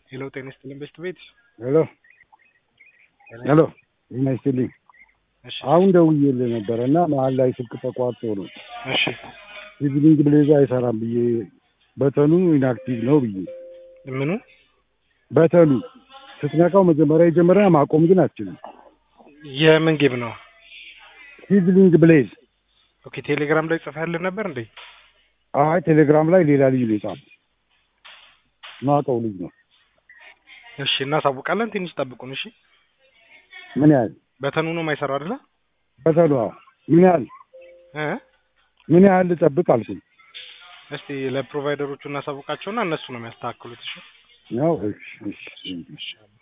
ሄሎ ጤና ይስጥልኝ በሽት ቤት ሄሎ ሄሎ ጤና ይስጥልኝ። እሺ አሁን ደውዬልህ ነበረ እና መሀል ላይ ስልክ ተቋርጦ ነው እሺ ሲቪሊንግ ብሌዝ አይሰራም ብዬ በተኑ ኢንአክቲቭ ነው ብዬ ምኑ በተኑ ስትነካው መጀመሪያ የጀመረ ማቆም ግን አትችልም። የምን ጌም ነው? ሲቪሊንግ ብሌዝ ኦኬ ቴሌግራም ላይ ጽፈህልን ነበር እንዴ? አይ ቴሌግራም ላይ ሌላ ልጅ ነው የጻፈው ማውቀው ልጅ ነው። እሺ እናሳውቃለን። ትንሽ ጠብቁን። እሺ ምን ያህል በተኑ ነው የማይሰራው አይደለ? በተኑ አዎ። ምን ያህል እ ምን ያህል ልጠብቅ አልኩኝ እስቲ ለፕሮቫይደሮቹ እናሳውቃቸውና እነሱ ነው የሚያስተካክሉት። እሺ ነው። እሺ እሺ እሺ